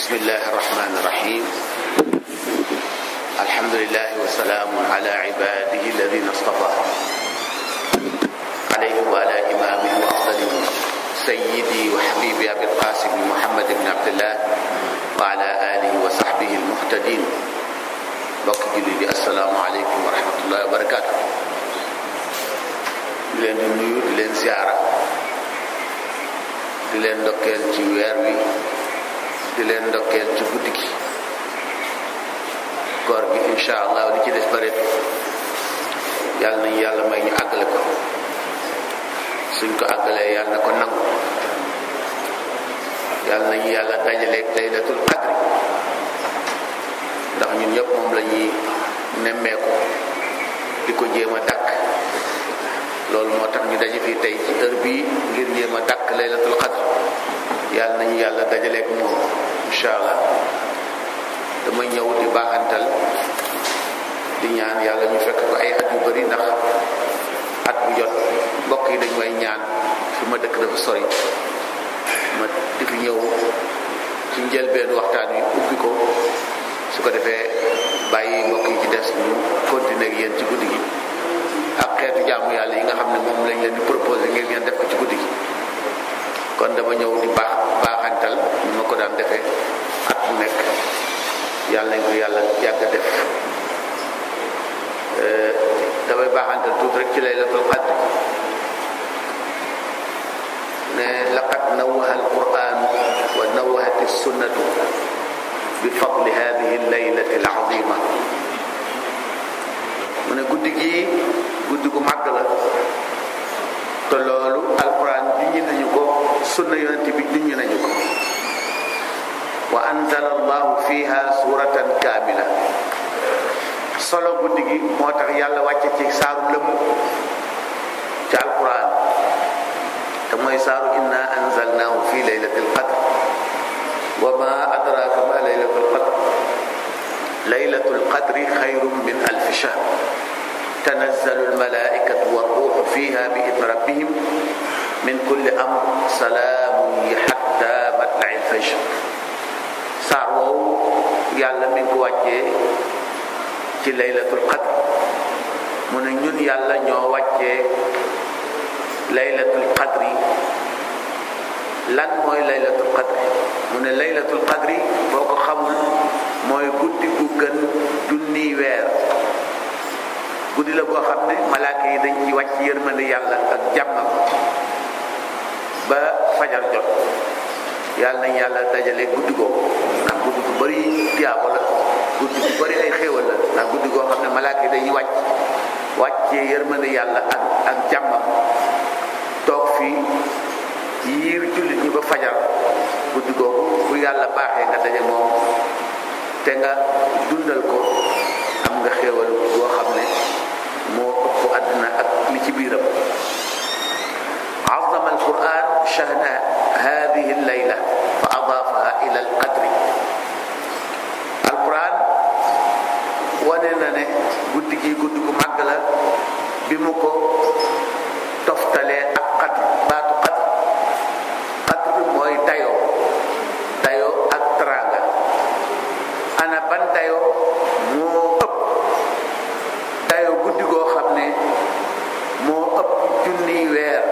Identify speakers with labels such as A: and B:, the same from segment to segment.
A: بسم الله الرحمن الرحيم الحمد لله وسلام على عباده الذين اصطفى عليهم وعلى إمامه وأفضلهم سيدي وحبيبي أبي القاسم محمد بن عبد الله وعلى آله وصحبه المهتدين bokk julli di asalaamaaleykum wa rahmatullahi wa barakaatu di leen di nuyu di leen ziara di leen ndokkeel ci weer wi di leen ndokkeel ci guddi gi koor gi insha allah li ci des bëreet yàlla nañu yàlla may ñu àggale ko suñ ko àggalee yàlla na ko nangu yàlla nañu yàlla dajaleeg laylatul qadri ndax ñun ñëpp moom la ñuy nemmeeku di ko jéem a dakk loolu moo tax ñu daje fii tey ci heure bii ngir jéem a dakk laylatul qadr yàlla nañu yàlla dajaleeg moom incha allah dama ñëw di baaxantal di ñaan yàlla ñu fekk ko ay at yu bari ndax at bu jot mbokk yi dañ may ñaan fi ma dëkk dafa sori ma di fi ñëw ci njëlbeen waxtaan wi ubbi ko su ko defee bàyyi mbokk yi ci des ñu continuer ak yéen ci guddi gi ak xeetu jaamu yàlla yi nga xam ne moom lañ leen di proposé ngir ngeen def ko ci guddi gi kon dama ñëw di baax baaxantal ñu ma ko daan defee at mu nekk yàlla nañ ko yàlla yàgg def damay baaxantal tuuti rek ci laylatul qadr ne laqad nawaha alquran wa nawahati sunnatu bi fadli hadihi laylati alazima mu ne guddi gi guddi gu màgg la te loolu alquran junñi nañu ko sunna yonent bi junñi nañu ko wa anzala allahu fiha suratan kaamila solo guddi gi moo tax yàlla wàcce ci saaru lëmm ci alquran te mooy saaru inna anzalnahu fi laylatil qadr wa ma adraka ma laylatul qadr laylatul qadri xayrun min alfi shahr tanazzalu almalaikatu warruuxu fiha bi idni rabbihim min kulli amr salaamun hatta matla'i alfajr saar woowu yàlla mi ngi ko wàccee ci laylatul qadr mu ne ñun yàlla ñoo wàccee laylatul qadri lan mooy laylatul qadri mu ne laylatul qadri boo ko xamul mooy guddi gu gën junniy weer guddi la boo xam ne malaaka yi dañ ci wàcc yërmande yàlla ak jàmmam ba fajar jot yàlla nañ yàlla dajale guddi googu ndax guddi gu bari tiyaabo la guddi gu bari ay xéewal la ndax guddi goo xam ne malaaka yi dañuy wàcc wàccee yërmande yàlla ak ak jàmmam toog fii yiir jullit ñi ba fajar guddi googu bu yàlla baaxee nga daje moom te nga dundal ko am nga xéewal boo xam ne moo ëpp àdduna ak li ci biiram azama alquran shahna hadihi allayla fa adaafaha ila alqadri alquran wane na ne guddi gi guddi gu màgg la bi mu ko toftalee ak qadr baatu qadr qadr mooy dayoo dayoo ak tranga ana ban dayoo moo ëpp dayoo guddi goo xam ne moo ëpp junniy weer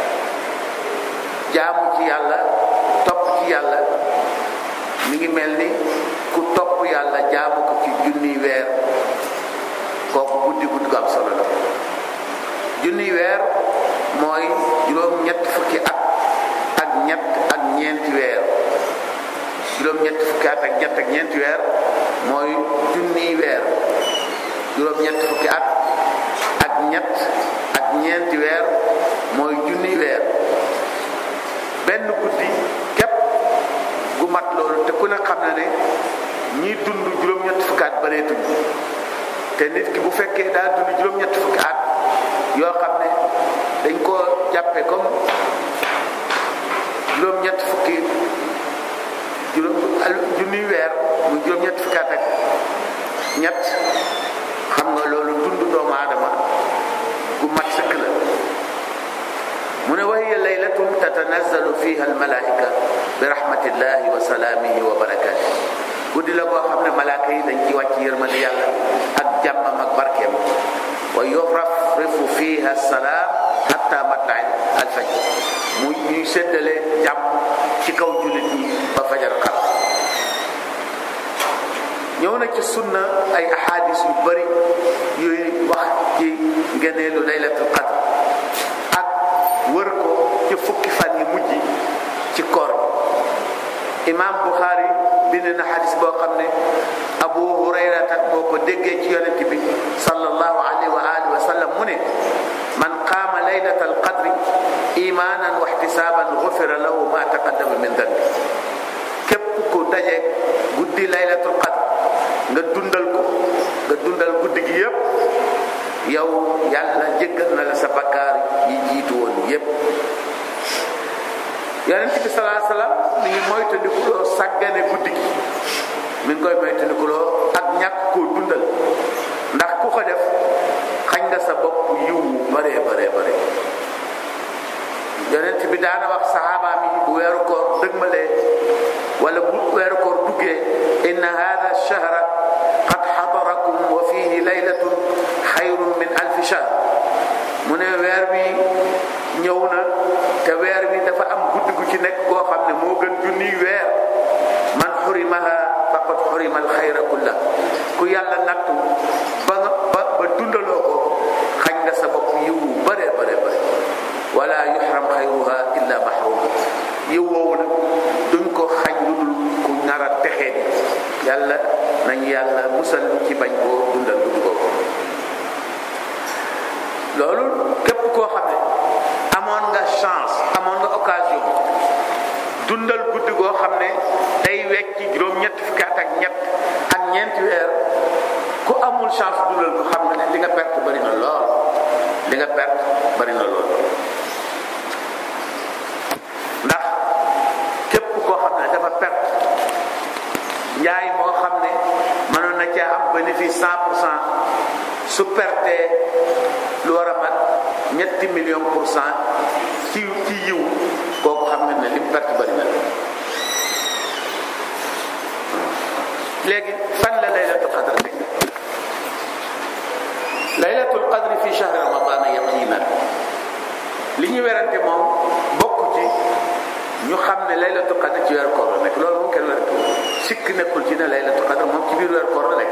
A: jaamu ci yàlla topp ci yàlla mi ngi mel ni ku topp yàlla jaamu ko ci junniy weer kooku guddi guddi gu am solo la junniy weer mooy juróom ñetti fukki at ak ñett ak ñeenti weer juróom ñetti fukki at ak ñett ak ñeenti weer mooy junniy weer juróom ñetti fukki at ak ñett ak ñeenti weer mooy junniy weer benn guddi képp gu mat loolu te ku ne xam na ne ñiy dund juróom ñetti fukki at bareetuñ te nit ki bu fekkee daa dund juróom ñetti fukki at yoo xam ne dañ koo jàppe comme juróom-ñett fukki juróom junniy weer muy juróom-ñett fukki at ak ñett xam nga loolu dund doomu aadama gu mat sëkk la mu ne wa hiya laylatun tatanazzalu fiha almalaika bi rahmatillahi wa salaamihi wa barakaati guddi la koo xam ne malaaka yi dañ ci wàcc yërmande yàlla ak jàmmam ak barkeem wa yurafrifu fiha salaam hatta matla'i alfajr mu ñuy séddale jàmm ci kaw jullit ñi ba fajar xam ñëw na ci sunna ay ahadis yu bari yuy wax ci ngeneelu laylatul qadr ak wër ko ci fukki fan yi mujj ci koor imam Bukhari bind na xadis boo xam ne Abu Hurayrata moo ko déggee ci yonent bi sallallahu alayhi wa alihi wa sallam mu ne man qaama laylatal qadri imanan wa ihtisaban gufira lahu ma taqaddama min dambi képp ku daje guddi laylatul qadr nga dundal ko nga dundal guddi gi yépp yow yàlla jéggal na la sa bakkaar yi jiitu woon yépp yonent bi salaa salaam mi ngi moytandikuloo sàggane guddi gi mi ngi koy moytandikuloo ak ñàkk koo dundal ndax ku ko def xañ nga sa bopp yiw bare bare bare yonent bi daana wax saxaabaam yi bu weeru koor dëgmalee wala bu weeru koor duggee inna hada shahra qad xadarakum wa fihi laylatun xayrun min alfi shahr mu ne weer wi ñëw na te weer wi dafa am guddi gu ci nekk goo xam ne moo gën junniy weer man xurimaha faqad xurima alxayra kulla ku yàlla nattu ba nga ba ba dundaloo ko xañ nga sa bopp yiwu bare bare bare wala yuxram xayruha illa mahrum yiw woowu nag duñ ko xañ lu dul ku nar a texee di yàlla nañu yàlla musal ci bañ koo dundal guddi googu loolu képp koo xam ne amoon nga chance amoon nga occasion dundal guddi goo xam ne day wecc juróom-ñett fukki at ak ñett ak ñeenti weer ku amul chance dundal ko xam nga ne li nga perte bari na lool li nga perte bari na lool ndax képp koo xam ne dafa perte njaay moo xam ne mënoon na caa am bénéfice cent pour cent su pertee lu war a mat ñetti million pour cent ci ci yiw kooku xam nga ne lim perte bari na léegi fan la laylatul qadr nekk laylatul qadr fi shahri ramadan yaqinan li ñu werante moom bokk ci ñu xam ne laylatul qadr ci weer koor la nekk loolu moom kenn werante sikk nekkul ci ne laylatul qadr moom ci biir weer koor la nekk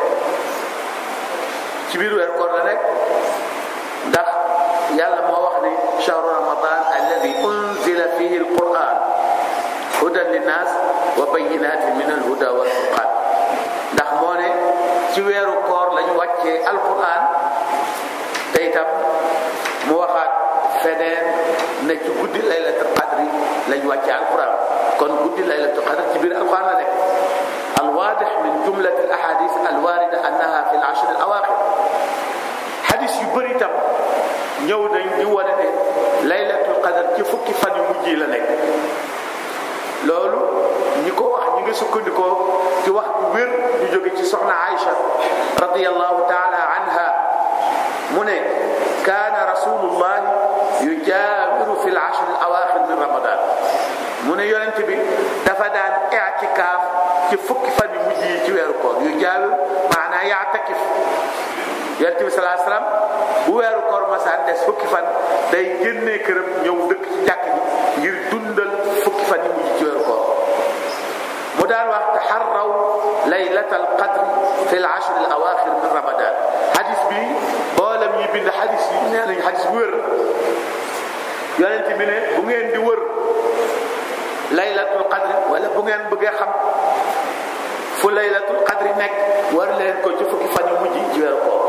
A: ci biir weer koor la nekk ndax yàlla moo wax ni shahru ramadan alladi unzila fihi alquran hudan linnas wa bayinatin min alhuda wal furqan ndax moo ne ci weeru koor lañu wàccee alquran te itam mu waxaat feneen ne ci guddi laylatul qadri lañu wàccee alquran kon guddi laylatul qadri ci biir alquran la nekk alwaadix min jumlati alahadis alwarida annaha fi alashri alawaqir xadis yu bëri itam ñëw nañ di wane ne laylatul qadr ci fukki fan yu mujj yi la nekk loolu ñi ko wax ñi ngi sukkandikoo ci wax bu wér ñu jóge ci soxna Aïcha radiyallahu taala anha mu ne kaana rasulullahi yujaawiru fi al-ashr al-awaaxir min ramadan mu ne yonent bi dafa daan i'tikaaf ci fukki fan yu mujj yi ci weeru koor yujaawir maanaa ya'takif yonent bi salaa salaam bu weeru koor masaan des fukki fan day génnee këram ñëw dëkk ci jàkk ji ngir dundal fukki fan yi mujj ci weeru koor mu daan wax taxarraw laylatal qadri fi l ashr al awaaxir min ramadan hadis bi boolam yi bind hadis yi nee nañ hadis bu wér yonent bi ne bu ngeen di wër laylatul qadri wala bu ngeen bëggee xam fu laylatul qadri nekk war leen ko ci fukki fan yu mujj ci weeru koor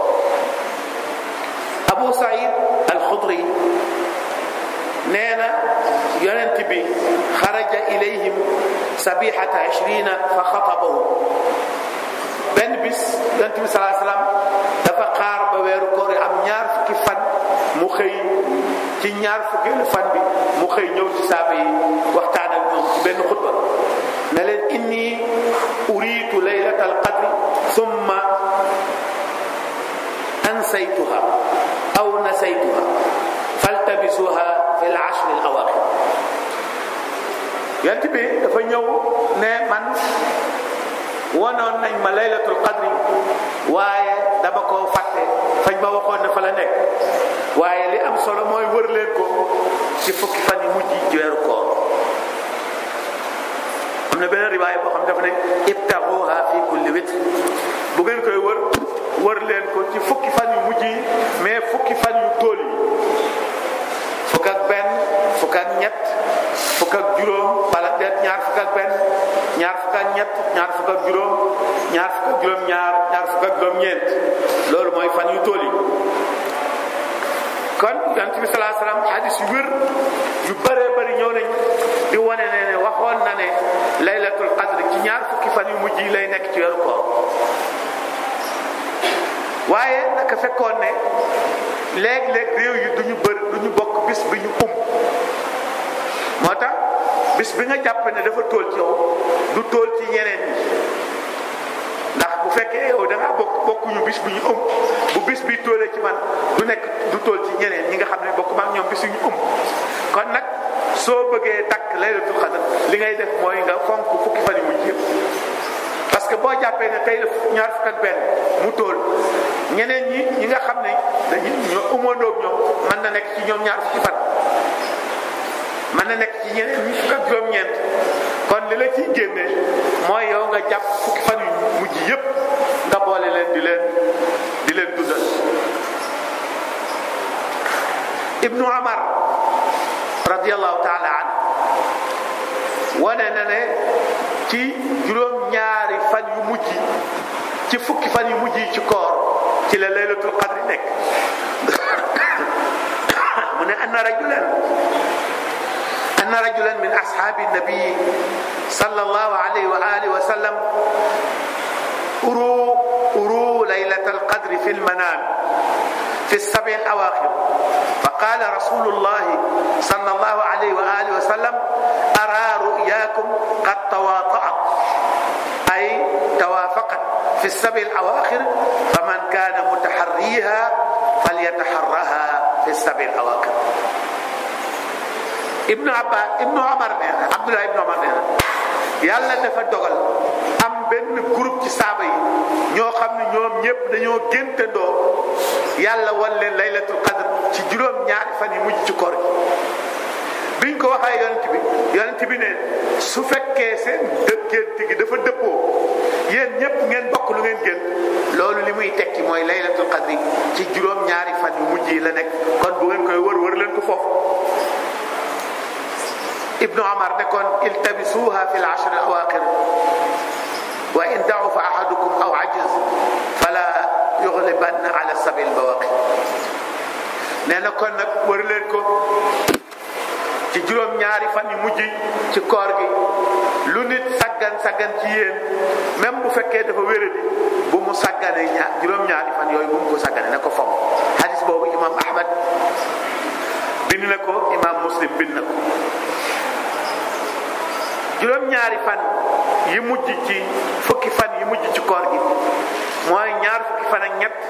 A: Abu Saïd al-Xudri nee na yonent bi xaraja ilayhim sabihata ishrina fa xatabahu benn bis yonent bi salaa salaam dafa xaar ba weeru koor yi am ñaar fukki fan mu xëy ci ñaar fukkeelu fan bi mu xëy ñëw ci saaba yi waxtaan ak ñoom ci benn xutba ne leen inni uriitu laylata alqadri summa ansaytuha aw nasaytuha faltamisuha fi al ashr al awaaxir yonent bi dafa ñëw ne man wanoon nañ ma laylatul qadri waaye dama koo fàtte fañ ma waxoon ne fa la nekk waaye li am solo mooy wër leen ko ci fukki fan yi mujj ci weeru koor am na beneen riwaay boo xam dafa ne ibtaxuha fi kulli witr bu ngeen koy wër wër leen ko ci fukki fan yu mujj yi mais fukki fan yu tóol yi fukk ak benn fukk ak ñett fukk ak juróom wala déet ñaar fukk ak benn ñaar fukk ak ñett ñaar fukk ak juróom ñaar fukk ak juróom ñaar ñaar fukk ak juróom ñeent loolu mooy fan yu tóol yi kon yonent bi salaa salaam hadis yu wér yu bëree bëri ñëw nañ di wane ne ne waxoon na ne laylatul qadr ci ñaar fukki fan yu mujj yi lay nekk ci weeru koor waaye naka fekkoon ne léeg-léeg réew yi duñu bëri duñu bokk bis bi ñu um moo tax bis bi nga jàpp ne dafa tóol ci yow du tóol ci ñeneen ñi ndax bu fekkee yow da ngaa bokk bokkuñu bis bu ñu um bu bis bi tóolee ci man du nekk du tóol ci ñeneen ñi nga xam ne bokk ma ak ñoom bis yu ñu um kon nag soo bëggee takk laylatul qadr li ngay def mooy nga fonk fukki fan yu mujj yëpp parce que boo jàppee ne tey la ñaar fukk ak benn mu tóol ñeneen ñi ñi nga xam ne dañu ñoo umandoog ñoom mën na nekk ci ñoom ñaar fukki fan mën na nekk ci ñeneen ñi fukk ak juróom-ñeent kon li la ciy génne mooy yow nga jàpp fukki fan yu mujj yëpp nga boole leen di leen di leen dundal ibnu amar radiallahu taala an wane na ne ci juróom-ñaari fan yu mujj ci fukki fan yu mujj yi ci koor ci la laylatul qadri nekk mu ne anna rajulan anna rajulan min ashaabi nabii sallallahu alayhi wa alihi wa sallam uru uru laylatal qadri fi lmanam في السبع الأواخر فقال رسول الله صلى الله عليه وآله وسلم أرى رؤياكم قد تواطأت أي توافقت في السبع الأواخر فمن كان متحريها فليتحرها في السبع الأواخر ابن عباس ابن عمر نينا عبد الله ابن عمر نينا yàlla dafa dogal am benn groupe ci saaba yi ñoo xam ne ñoom ñëpp dañoo géntandoo yàlla wan leen laylatul qadr ci juróom ñaari fan yi mujj ci koor gi biñ ko waxee yonent bi yonent bi ne su fekkee seen dë gént gi dafa dëppoo yéen ñëpp ngeen bokk lu ngeen gént loolu li muy tekki mooy laylatul qadr ci juróom ñaari fan yu mujj yi la nekk kon bu ngeen koy wër wër leen ko foofu ibnu amar ne kon iltabisuha fi l ashri al awaqir wa in dacufa ahadukum aw ajiz fala yuglibanna ala sabil bawaqi nee na kon nag wër leen ko ci juróom-ñaari fan yu mujj ci koor gi lu nit saggan saggan ci yéen même bu fekkee dafa wéradi bu mu saggane ñaar juróom-ñaari fan yooyu bu mu ko saggane na ko fomm hadis boobu imam ahmad bind na ko imam muslim bind na ko juróom-ñaari fan yi mujj ci fukki fan yi mujj ci koor gi mooy ñaar fukki fan ak ñett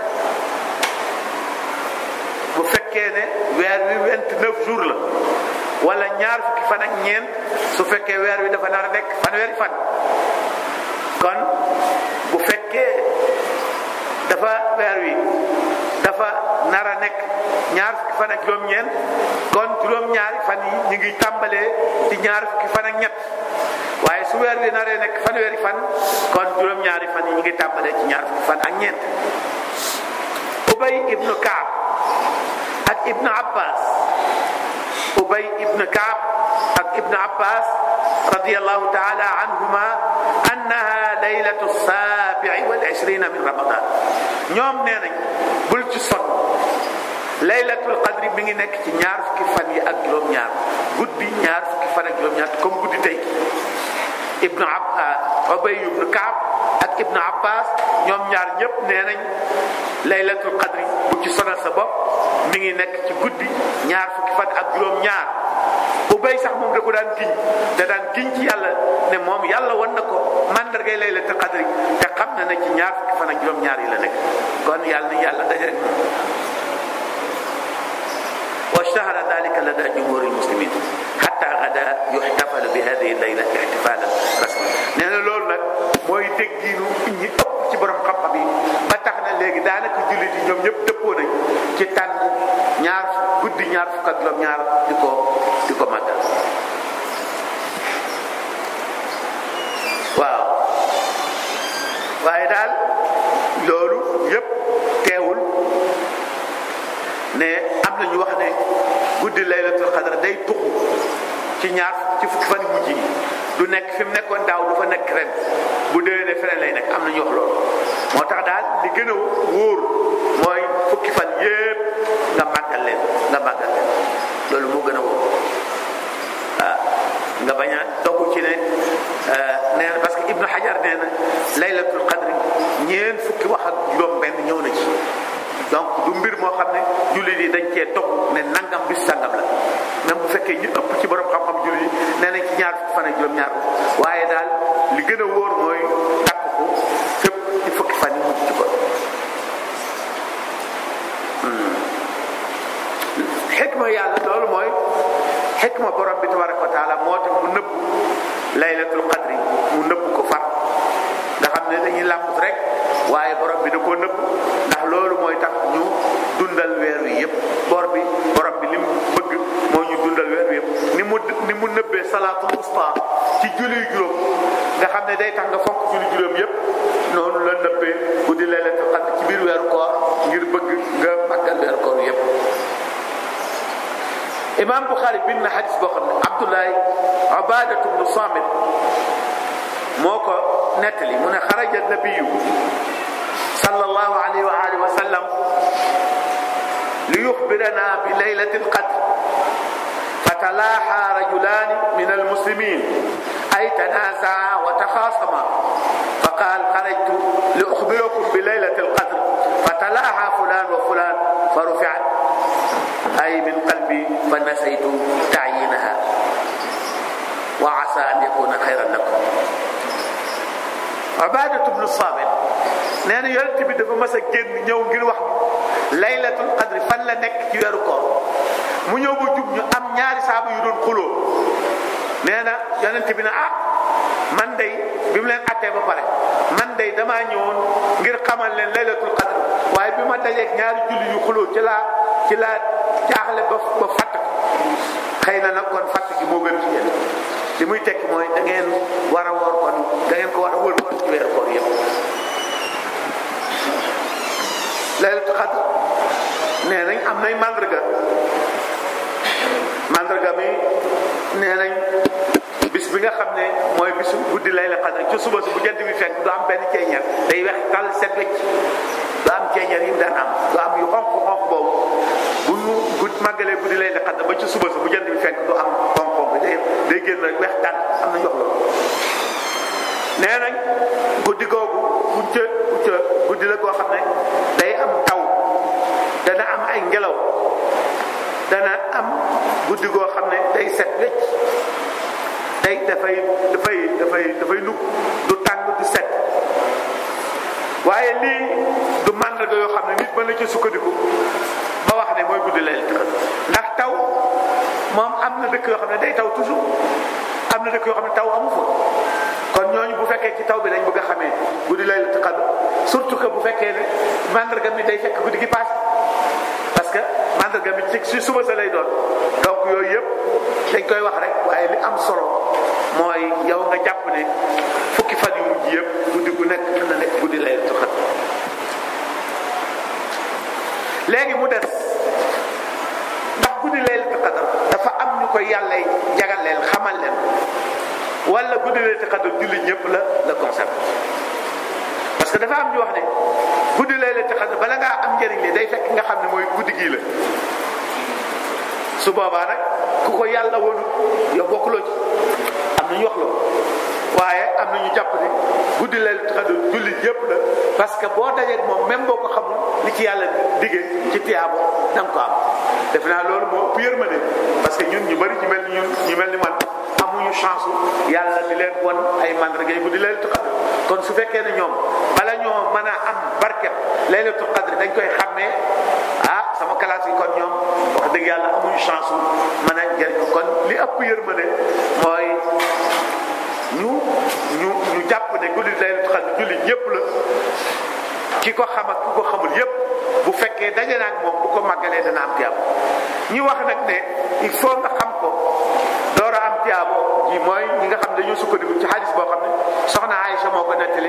A: bu fekkee ne weer wi vingt-neuf jours la wala ñaar fukki fan ak ñeent su fekkee weer wi dafa nar a nekk fanweeri fan kon bu fekkee dafa weer wi dafa nar a nekk ñaar fukki fan ak juróom-ñeent kon juróom-ñaari fan yi ñu ngi tàmbalee ci ñaar fukki fan ak ñett waaye su weer wi naree nekk fanweeri fan kon juróom-ñaari fan yi ñu ngi tàmbalee ci ñaar fukki fan ak ñeent ubay ibnu kaab ak ibnu abbas ubay ibnu kaab ak ibnu abbas radiallahu taala anhuma annaha laylatu saabii wal ishrina min ramadan ñoom nee nañ bul ci sonn laylatul qadri mi ngi nekk ci ñaar fukki fan yi ak juróom-ñaar guddi ñaar fukki fan ak juróom-ñaar comme guddi tey ibnu ab ubay ibnu kaab ak ibnu abbas ñoom ñaar ñëpp nee nañ laylatul qadri bu ci sonal sa bopp mi ngi nekk ci guddi ñaar fukki fan ak juróom-ñaar ubay sax moom da ko daan giñ da daan giñ ci yàlla ne moom yàlla wan na ko mandargay laylatul qadri te xam na ne ci ñaar fukki fan ak juróom-ñaar yi la nekk kon yàlla na yàlla dajale واشتهر ذلك لدى جمهور المسلمين xatta gada yuxtafalu bi hadihi layla ixtifalan rasmi nee na loolu nag mooy déggiinu ñi ëpp ci borom xam-xam yi ba tax na léegi daanaka jullit yi ñoom ñëpp dëppoo nañ ci tànn ñaar guddi ñaar fukk ak juróom ñaar di ko di ko màggal waaw waaye daal loolu yëpp teewul ne am na ñu wax ne guddi laylatul xadar day tuxu ci ñaar ci fukki fan mujj yi du nekk fi mu nekkoon daaw du fa nekk ren bu déwénee feneen lay nekk am na ñu wax loolu moo tax daal li gën a wóor mooy fukki fan yépp nga màggal leen nga màggal leen loolu moo gën a wóor ah nga bañ a dogu ci ne nee na parce que Ibnu Hajar nee na laylatul qadri ñeen fukki wax ak juróom benn ñëw na ci donc du mbir moo xam ne jullit yi dañ cee dogu ne nangam bis sangam la même bu fekkee ñu ëpp ci borom xam-xam jullit yi nee nañ ci ñaar fukki fan ak juróom ñaar waaye daal li gën a wóor mooy takk ko fépp ci fukki fan yi mujj ci ko xikma yàlla loolu mooy xikma borom bi tabaraka wa taala moo tax mu nëbb laylatul qadri mu nëbb ko far nga xam ne dañuy làmbut rek waaye borom bi da koo nëbb ndax loolu mooy tax ñu dundal weer wi yëpp bor bi borom bi li mu bëgg moo ñu dundal weer wi yëpp ni mu ni mu nëbbee salaatul usta ci julli juróom nga xam ne day tax nga fonk julli juróom yëpp noonu la nëbbee guddi laylatul qadri ci biir weeru koor ngir bëgg nga màggal weeru koor yëpp imam Buxaari bind na xadis boo xam ne Abdullahi Ubaadatu bnu Saamit moo ko nettali mu ne xaraja nabiyu sallallahu alayhi wa alihi wa sallam li yuxbirana bi laylati alqadr fatalaaxa rajulaani min almuslimin ay tanaasaa wa taxaasama faqaal xarajtu li uxbirakum bi laylati alqadr fatalaaxa fulaan wa fulaan fa rufiat ay min qalbi fa nasaytu taayinaha wa asa an yakuna xayran lakum Ubaadatu bnu Saamit nee na yonent bi dafa mas a génn ñëw ngir wax laylatul qadri fan la nekk ci weeru koor mu ñëw ba jub ñu am ñaari saaba yu doon xuloo nee na yonent bi ne ah man day bi mu leen attee ba pare man day damaa ñëwoon ngir xamal leen laylatul qadri waaye bi ma dajeeg ñaari julli yu xuloo ci laa ci laa jaaxle ba ba fàtt ko xëy na nag kon fàtt gi moo gën ci yéen li muy tekki mooy da ngeen war a woor kon da ngeen ko war a wër kon ci weeru koor yëpp laylatul qadr nee nañ am nay mandarga mandarga mi nee nañ bis bi nga xam ne mooy bisu guddi laylatul qadr ci suba si bu jant bi fekk du am benn ceeñeer day wex tal set wecc du am ceeñeer yi mu daan am du am yu xonq xonq boobu bu ñu gudd màggalee guddi laylatul qadr ba ci suba si bu jant bi fekk du am xonq xonq day day génn rek wex tànn am na jox loolu nee nañ guddi googu buñ ca ca guddi la goo xam ne day am taw dana am ay ngelaw dana am guddi goo xam ne day set wecc day dafay dafay dafay dafay nugg du tàng du set waaye lii du màndarga yoo xam ne nit mën na ci sukkandiku ba wax ne mooy guddi laylatul qadr ndax taw moom am na dëkk yoo xam ne day taw toujours am na dëkk yoo xam ne taw amu fa kon ñooñu bu fekkee ci taw bi lañ bëgg a xamee guddi laylatul qadr surtout que bu fekkee ne mandarga mi day fekk guddi gi paase parce que mandarga mi ci si suba sa lay doon donc yooyu yëpp dañ koy wax rek waaye li am solo mooy yow nga jàpp ne fukki fan yu mujj yëpp guddi gu nekk mën na nekk guddi laylatul qadr léegi mu des ndax guddi laylatul qadr dafa am ñu koy yàlla jagal leen xamal leen wala guddi laylatul qadr julli ñëpp la la concerné parce que dafa am ñu wax ne guddi laylatul qadr bala ngaa am njëriñ li day fekk nga xam ne mooy guddi gii la su boobaa nag ku ko yàlla wonu yow bokkuloo ci am na ñu wax loolu waaye am na ñu jàpp ne guddi laylatul qadr julli yëpp la parce que boo dajeeg moom même boo ko xamul li ci yàlla diggee ci tiyaabo da nga ko am def naa loolu moo ëpp yërmande parce que ñun ñu bari ñu mel ni ñun ñu mel ni man amuñu chance yàlla di leen won ay mandarga yi guddi laylatul qadr kon su fekkee ne ñoom bala ñoo mën a am barke laylatul qadr dañ koy xàmmee ah sama classe yi kon ñoom wax dëgg yàlla amuñu chance su mën a jëriñu kon li ëpp yërmande mooy ñu ñu ñu jàpp ne guddi laylatul qadr julli ñëpp la ki ko xam ak ki ko xamul yépp bu fekkee daje na ak moom bu ko màggalee dana am tiyaabo ñi wax nag ne il faut nga xam ko door a am tiyaabo ji mooy ñi nga xam ne dañoo sukkandiku ci xadis boo xam ne soxna Aïcha moo ko nettali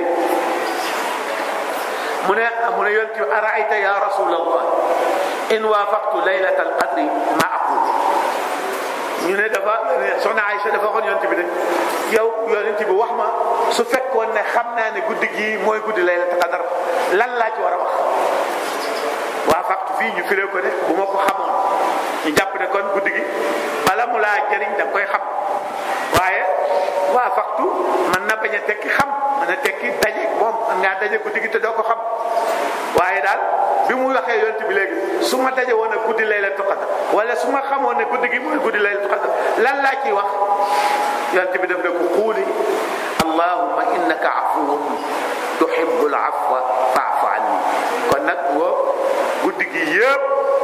A: mu ne mu ne yonti araayta ya rasulallah in waafaqtu laylata alqadri ma aqul ñu ne dafa soxna Aïcha dafa waxoon yonti bi ne yow yonent bi wax ma su fekkoon ne xam naa ne guddi gii mooy guddi laylatul qadar lan laa ci war a wax waafaqtu fii ñu firee ko ne bu ma ko xamoon ñu jàpp ne kon guddi gi bala mu laa jëriñ da nga koy xam waaye waafaqtu mën na bañ a tekki xam mën na tekki daje moom mën ngaa daje guddi gi te doo ko xam waaye daal bi mu waxee yonent bi léegi su ma daje woon a guddi laylatul qadar wala su ma xamoon ne guddi gi mooy guddi laylatul qadar lan laa ciy wax yonent bi def ne ko xuuli allahumma innaka afuwun tuhibbul afwa fa'fu anni kon nag woo guddi gi yëpp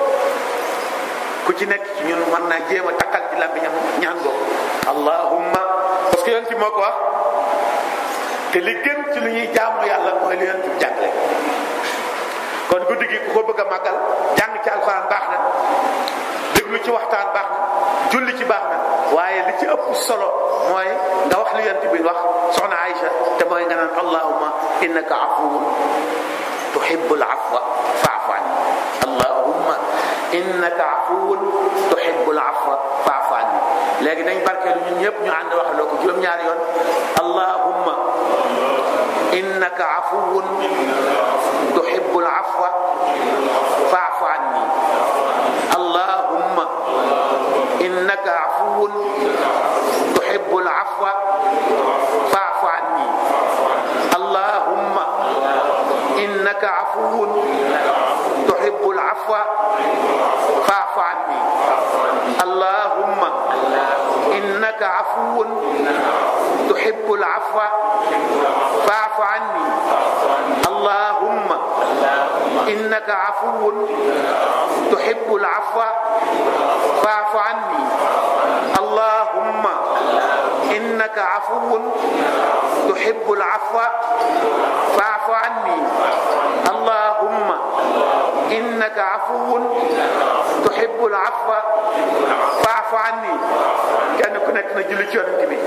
A: ku ci nekk ci ñun mën naa jéem a takkal ci làmmiñam ñaan googu allahumma parce que yonent bi moo ko wax te li gën ci lu ñuy jaamu yàlla mooy li yonent bi jàngale kon guddi gi ku ko bëgg a màggal jàng ci alxuraan baax na déglu ci waxtaan baax na julli ci baax na waaye li ci ëpp solo mooy nga wax li yonent bi wax soxna Aïcha te mooy nga naan allahumma innaka afuwun tuhibbul afwa fa'fu anni allahumma innaka afuwun tuhibbul afwa fa'fu anni léegi dañ barkeelu ñun ñëpp ñu ànd waxaloo ko juróom-ñaari yoon allahumma innaka afuwun tuhibbul afwa fa'fu anni allahumma innaka afuwun tuhibbul afwa fa'fu anni allahumma innaka afuwun tuhibbul afwa fa'fu anni allahumma innaka afuwun tuhibbul afwa fa'fu anni allahumma innaka afuwun tuhibbul afwa fa'fu anni allahumma innaka afuwun tuhibbul afwa fa'fu anni allahumma innaka afuwun tuhibbul afwa fa'fu anni kenn ku nekk na julli ci yonent bi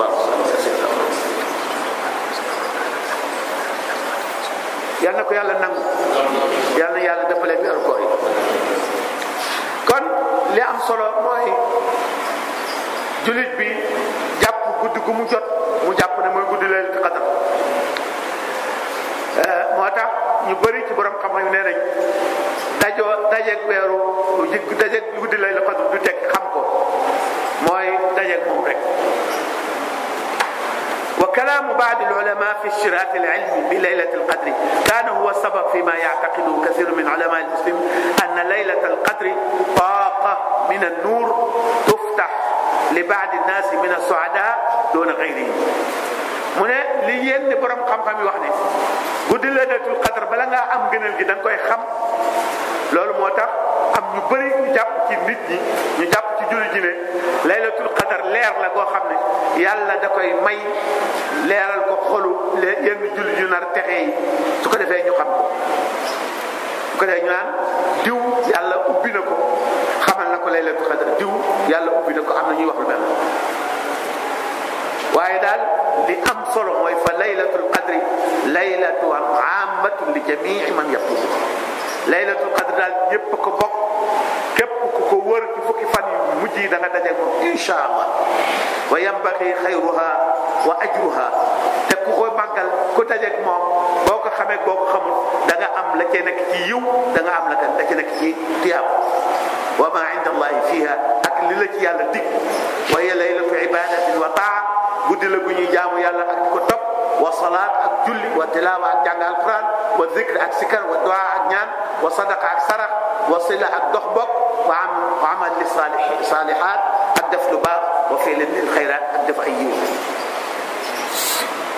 A: yal na ko yàlla nangu yal na yàlla defalee bi koor yi kon li am solo mooy jullit bi jàpp guddi gu mu jot mu jàpp ne mooy guddi laylatul qadr moo tax ñu bëri ci borom xam-xam nee nañ dajoo dajeeg weeru ji dajeeg guddi laylatul qadr du teg xam ko mooy dajeeg moom rek وكلام بعض العلماء في اشتراك العلم بليلة القدر كان هو السبب فيما يعتقده كثير من علماء المسلمين أن ليلة القدر طاقة من النور تفتح لبعض الناس من السعداء دون غيرهم mu ne li yenn borom xam-xam yi wax ne guddi laylatul qadr bala ngaa am gënal gi da nga koy xam loolu moo tax am ñu bëri ñu jàpp ci nit ñi ñu jàpp ci julli ji ne laylatul qadr leer la goo xam ne yàlla da koy may leeral ko xolu yenn julli ju nar texe yi su ko defee ñu xam ko su ko defee ñu naan diw yàlla ubbi na ko xamal na ko laylatul qadr diw yàlla ubbi na ko am na ñuy wax lu mel waaye daal li am solo mooy fa laylatul qadri laylatu ammatun li jamii man yaqum laylatul qadri daal ñëpp ko bokk képp ku ko wër ci fukki fan yu mujj yi da nga dajeeg moom insha allah wa yambaxi xayruha wa ajruha te ku ko màggal ku dajeeg moom boo ko xamee boo ko xamul da nga am la cee nekk ci yiw da nga am la la cee nekk ci tiyaab wa ma inda allahi fiha ak li la ci yàlla dig wa hiya laylatu ibadatin wa taa guddi la gu ñuy jaamu yàlla ak di ko topp wa salaat ak julli wa tilaawa ak jàng alquran wa zikr ak sikar wa du'a ak ñaan wa sadaqa ak sarax wa sila ak dox bokk wa am wa amal li salihat ak def lu baax wa fi'lin lil xayraat ak def ay yiw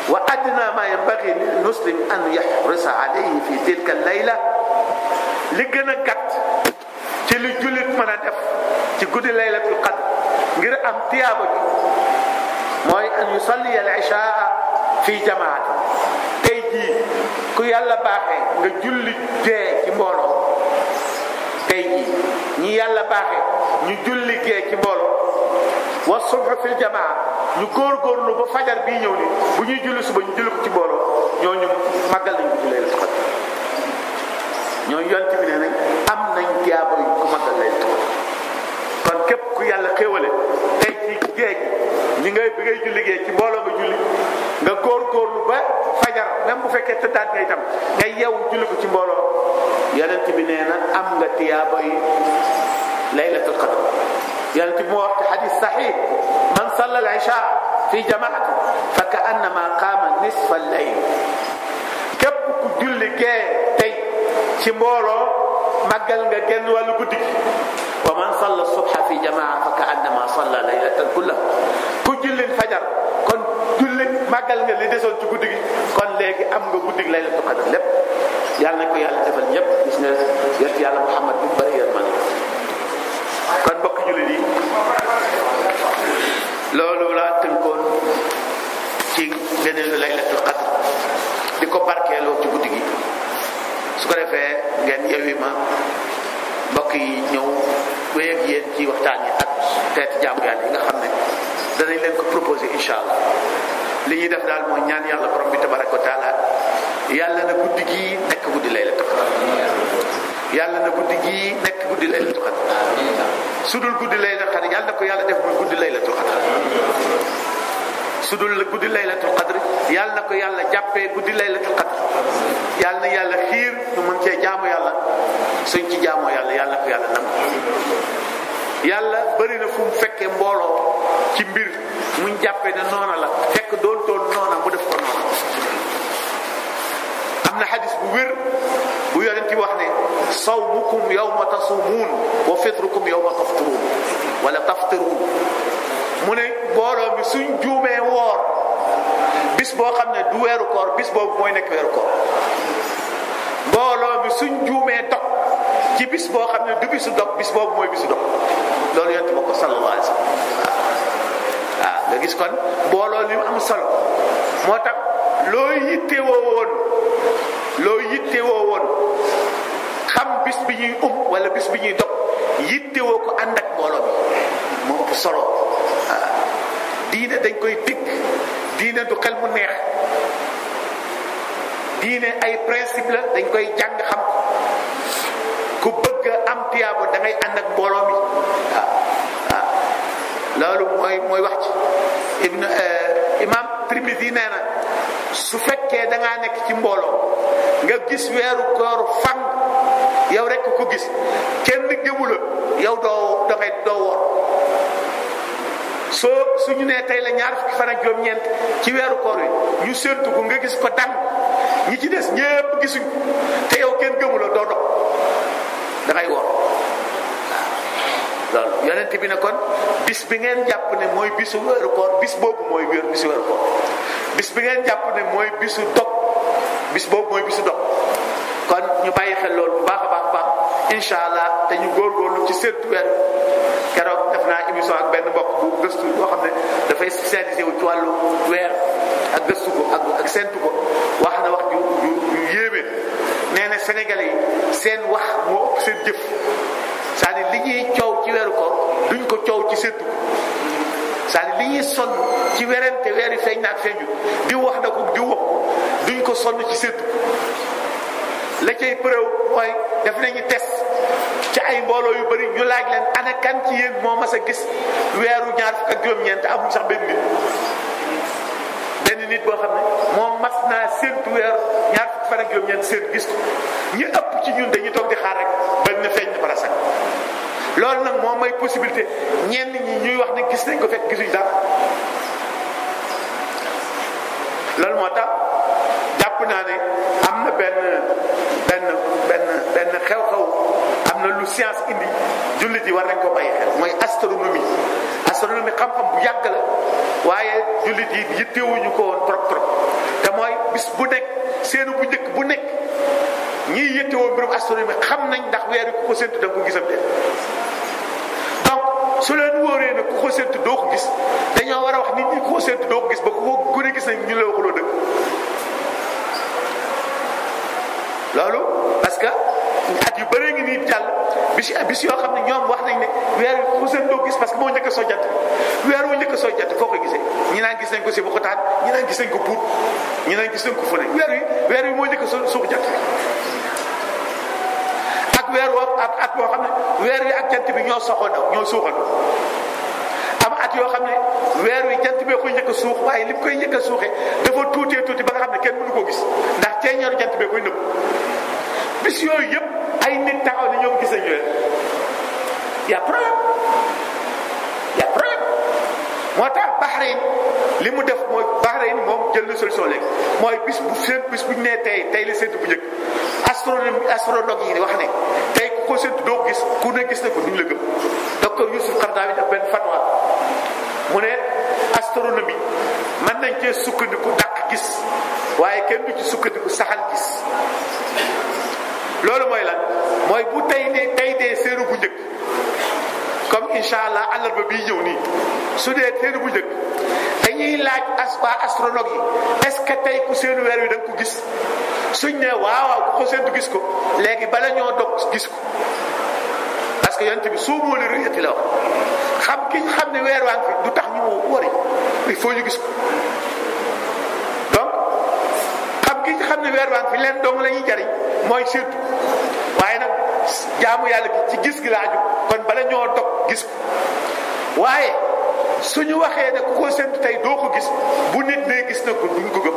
A: wa adna ma yanbaghi lil muslim an yahrisa alayhi fi tilka layla li gën a gàtt ci li jullit mën a def ci guddi laylatul qadr ngir am tiyaaba ji mooy an yusalli al ishaa fi jamaat tey jii ku yàlla baaxee nga julli gee ci mbooloo tey jii ñi yàlla baaxee ñu julli gee ci mbooloo wa subh fil jamaa ñu góorgóorlu ba fajar bii ñëw ni bu ñuy julli suba ñu julli ko ci mbooloo ñooñu màggal nañ ko ci laylatul qadr ñooñu yonent bi nee nañ am nañ tiyaaba yu ko màggal laylatul qadr kon képp ku yàlla xéewale tey ci géej ñi ngay bi ngay julli géej ci mbooloo nga julli nga góorgóorlu ba fajar même bu fekkee tëddaat nga itam nga yeewu julli ko ci mbooloo yonent bi nee na am nga tiyaaba yi laylatul qadr yonent bi moo wax ci xadis saxiix man salla al isha fi jamaati fa ka annama qaama nisfa al layl képp ku julli gee tey ci mbooloo màggal nga genn wàllu guddi gi wa man salla subha fi jamaa fa ka annama salla laylatan kulla ku julli fajar kon julli màggal nga li desoon ci guddi gi kon léegi am nga guddi gi laylatul qadr lépp yàlla na ko yàlla defal ñëpp gis nga yert yàlla Muhammad bi bari yërmande kon mbokk jullit yi loolu laa tënkoon ci ngëneelu laylatul qadr di ko barkeeloo ci guddi gi su ko defee ngeen yewi ma mbokk yi ñëw wéy ak yéen ci waxtaan yi ak teeti jaamu yàlla yi nga xam ne danañ leen ko proposé incha allah li ñuy def daal mooy ñaan yàlla borom bi tabaraka wa taala yàlla na guddi gi nekk guddi laylatul qadr yàlla na guddi gi nekk guddi laylatul qadr su dul guddi laylatul qadr yàlla na ko yàlla def muy guddi laylatul qadr su dul guddi laylatul qadr yàlla na ko yàlla jàppee guddi laylatul qadr yàlla na yàlla xiir ñu mën cee jaamu yàlla suñ ci jaamoo yàlla yàlla na ko yàlla nangu yàlla bëri na fu mu fekkee mbooloo ci mbir muñ jàppee ne noona la fekk doon toon noona mu def ko noona am na xadis bu wér bu yonent bi wax ne sawmukum yawma tasumuun wa fitrukum yawma tafturuun wala taftiruun mu ne mbooloo mi suñ juumee woor bis boo xam ne du weeru koor bis boobu mooy nekk weeru koor mbooloo mi suñ juumee dog ci bis boo xam ne du bisu dog bis boobu mooy bisu dog loolu yonent ba ko sallallahu alayhi wa sallam waaw nga gis kon mbooloo li mu am solo moo tax loo yittewoo woon loo yittewoo woon xam bis bi ñuy um wala bis bi ñuy dog yittewoo ko ànd ak mbooloo bi moo ëpp solo waaw diine dañ koy digg diine du xel mu neex diine ay principe la dañ koy jàng xam ku bëgg am tiyaabo da ngay ànd ak mbooloo mi waaw waaw loolu mooy mooy wax ci ibn imam Tirmidhi nee na su fekkee da ngaa nekk ci mbooloo nga gis weeru koor fan yow rek ko gis kenn gëmu la yow doo dangay doo woor soo suñu nee tey la ñaar fukki fan ak juróom-ñeent ci weeru koor wi ñu séntu ko nga gis ko dang ñi ci des ñépp gisuñ te yow kenn gëmu la doo dog dangay woor loolu yonent bi ne kon bis bi ngeen jàpp ne mooy bisu weeru koor bis boobu mooy wéer bisu weeru koor bis bi ngeen jàpp ne mooy bisu dog bis boobu mooy bisu dog kon ñu bàyyi xel loolu bu baax a baax baax incha allah te ñu góorgóorlu ci séntu weer keroog def naa émission ak benn mbokk bu gëstu boo xam ne dafay spécialisé wu ci wàllu weer ak gëstu ko ak ak séntu ko wax na wax ju ju ju yéeme nee na sénégalais yi seen wax moo ëpp seen jëf c'est-à-dire li ñuy coow ci weeru koor duñ ko coow ci séntu ko c'est-à-dire li ñuy sonn ci werante weer yi feeñ naag feeñu di wax na ko di wax ko duñ ko sonn ci séntu ko la cay preuve mooy def nañu test ci ay mbooloo yu bëri ñu laaj leen ana kan ci yéen moo mas a gis weeru ñaar fukk ak juróom-ñeent amuñ sax benn nit benn nit boo xam ne moom mas naa séntu weer ñaar fukk fan ak juróom-ñeent seen gis ko ñu ëpp ci ñun dañuy toog di xaar rek ba na feeñ na bara sax loolu nag moom may possibilité ñenn ñi ñuy wax ne gis nañ ko fekk gisuñ dara loolu moo tax jàpp jàpp naa ne am na benn benn benn benn xew-xew am na lu science indi jullit yi war nañ ko bàyyi xel mooy astronomie astronomie xam-xam bu yàgg la waaye jullit yi yittewuñu ko woon trop trop te mooy bis bu nekk seenu bu njëkk bu nekk ñiy yittewoo mbirum astronomie xam nañ ndax weer ku ko séntu da nga ko gisam de donc su leen wóoree ne ku ko séntu doo ko gis dañoo war a wax nit ñi ku ko séntu doo ko gis ba ku ko gën a gis nañ ñu la waxuloo dëgg loolu parce que at yu bëree ngi nii jàll bis bis yoo xam ne ñoom wax nañ ne weer wi ku seen doo gis parce que moo njëkk a soo jant weer wu njëkk a soo jant foo koy gisee ñi naan gis nañ ko si bu xotaan ñi naan gis nañ ko buut ñi naan gis nañ ko fu ne weer wi weer wi moo njëkk a soo suuxu jant ak weer woo ak at boo xam ne weer wi ak jant bi ñoo soxandoo ñoo suuxandoo am at yoo xam ne weer wi jant bee koy njëkk a suux waaye li mu koy njëkk a suuxee dafa tuutee tuuti ba nga xam ne kenn mënu koo gis ndax ceeñeeru jant bee koy nëbb bis yooyu yëpp ay nit taxaw ne ñoom gis nañu weer y a problème y a problème moo tax Bahreïn li mu def mooy Bahreïn moom jël na solution léegi mooy bis bu seen bis bu ñu nee tey tey la séntu bu njëkk astronomie astrologue yi wax ne tey ku ko séntu doo ko gis ku ne gis na ko duñ la gëm docteur Youssouf Qaradawi def benn fatwa mu ne astronomie mën nañ cee sukkandiku dàq gis waaye kenn du ci sukkandiku saxal gis loolu mooy lan mooy bu tey ne tey dee séeru bu njëkk comme incha allah àllarba bii ñëw nii su dee séeru bu njëkk dañuy laaj as waa astrologue yi est-ce que tey ku seenu weer wi da nga ko gis suñ ne waaw waaw ku ko seentu gis ko léegi bala ñoo dog gis ko parce que yonent bi suumoo li ruyati la wax xam ki ñu xam ne weer waa ngi fi du tax ñu wari il faut ñu gis ko donc xam ki ñu xam ne weer waa ngi fi leen dong la ñuy jariñ mooy séentu waaye nag jaamu yàlla gi ci gis gi la aju kon bala ñoo dog gis ko waaye suñu waxee ne ku ko séentu tey doo ko gis bu nit ne gis na ko duñ ko gëm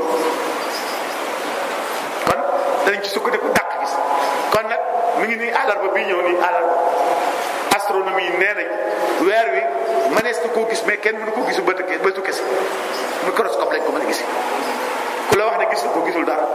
A: kon danañ ci sukkandiku dàq gis kon nag mi ngi nii àllarba bii ñëw nii àllarba astronomie yi nee nañ weer wi mënees na koo gis mais kenn mënu ko gisu bëtu bëtu kese microscope lañ ko mën a gis ku la wax ne gis na ko gisul dara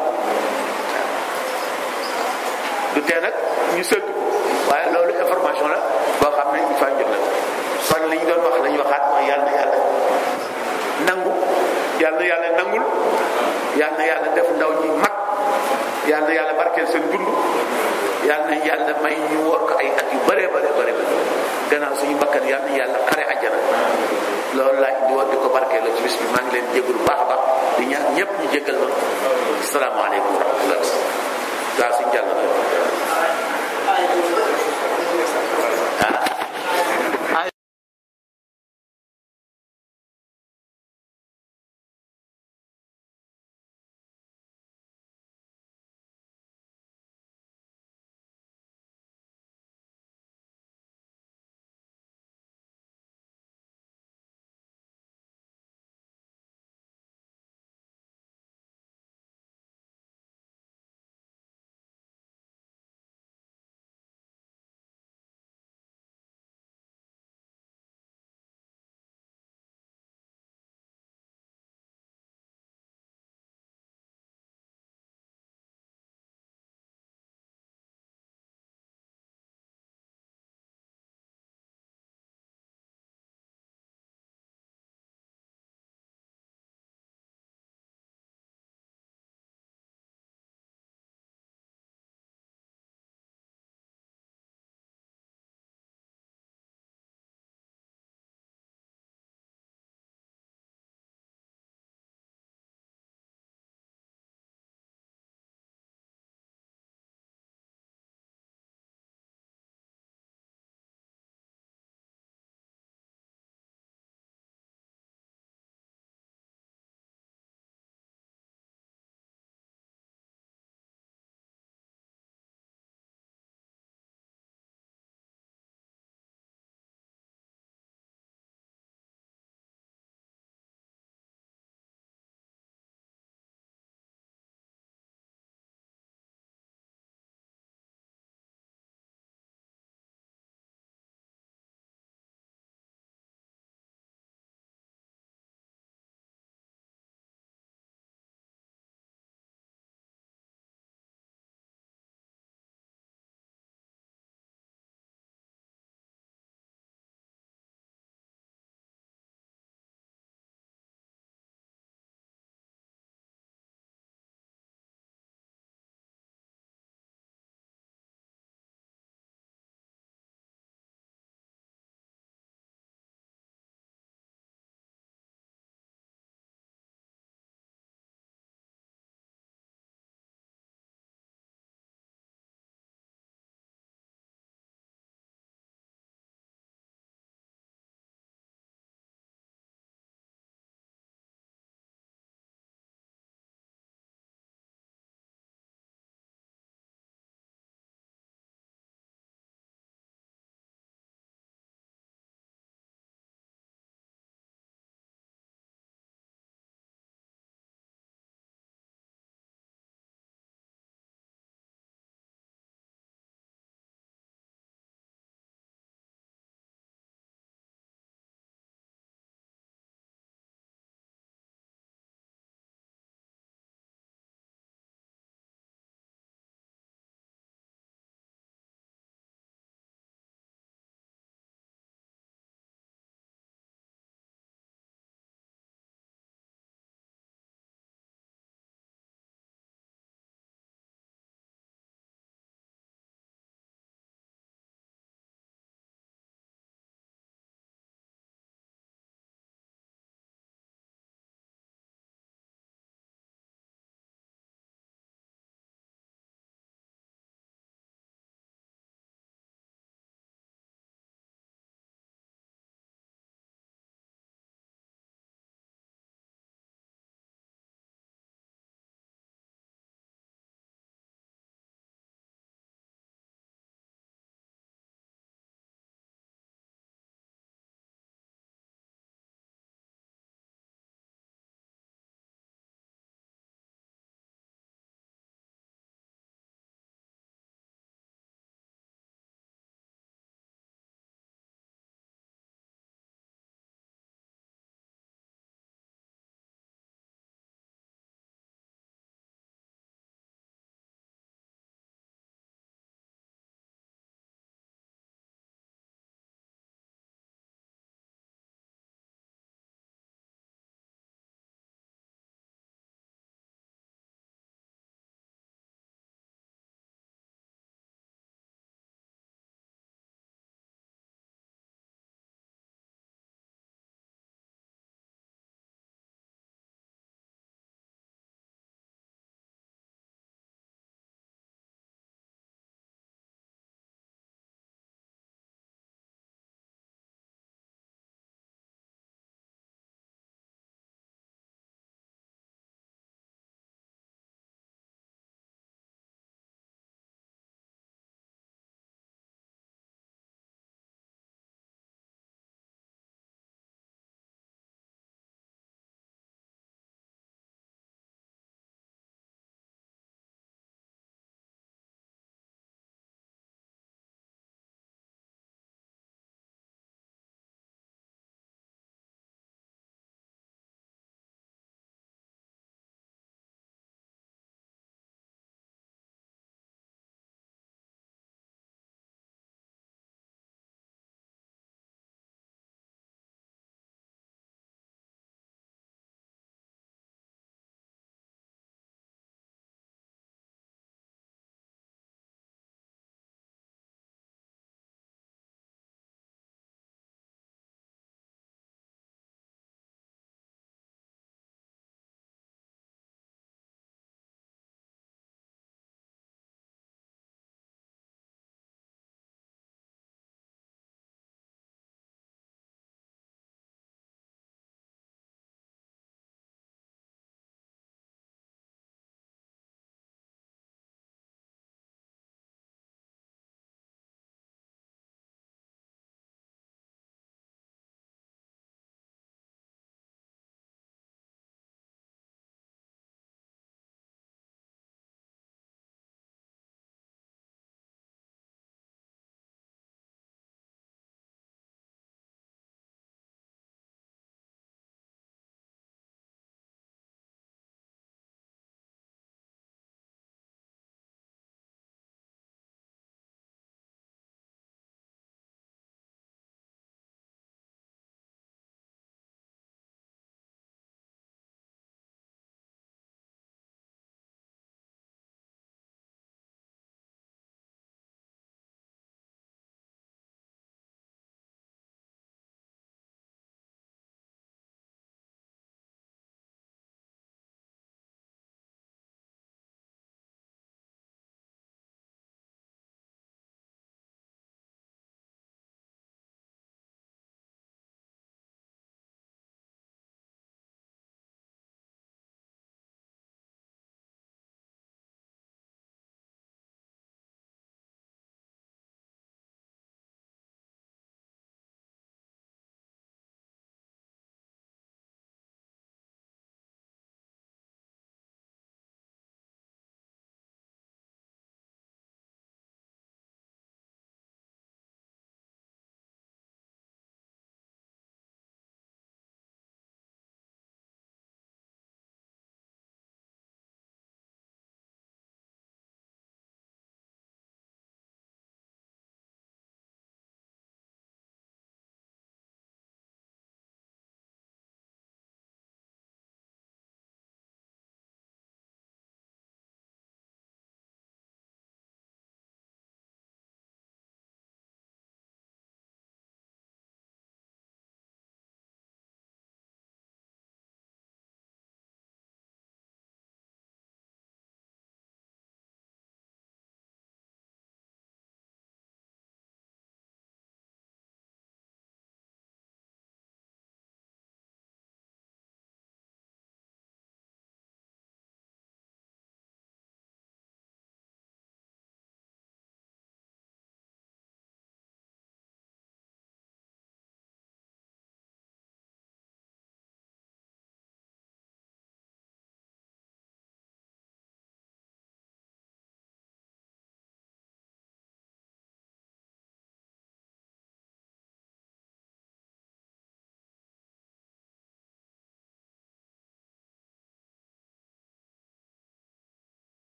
A: du tee nag ñu séntu ko waaye loolu information la boo xam ne il faut ñu jot la kon li ñu doon wax la ñu waxaat mooy yàlla na yàlla nangu yàlla na yàlla nangul yàlla na yàlla def ndaw ñi mag yàlla na yàlla barkeel seen dund yàlla na yàlla may ñu wor ko ay at yu bëree bare bëri ba gannaaw suñu bakkan yàlla na yàlla xare àjjana loolu laa indi woon di ko barkeel ci bis bi maa ngi leen jégalu baax a baax di ñaan ñëpp ñu jégal ma salaamaaleykum wa rahmatullah waaw suñu jàll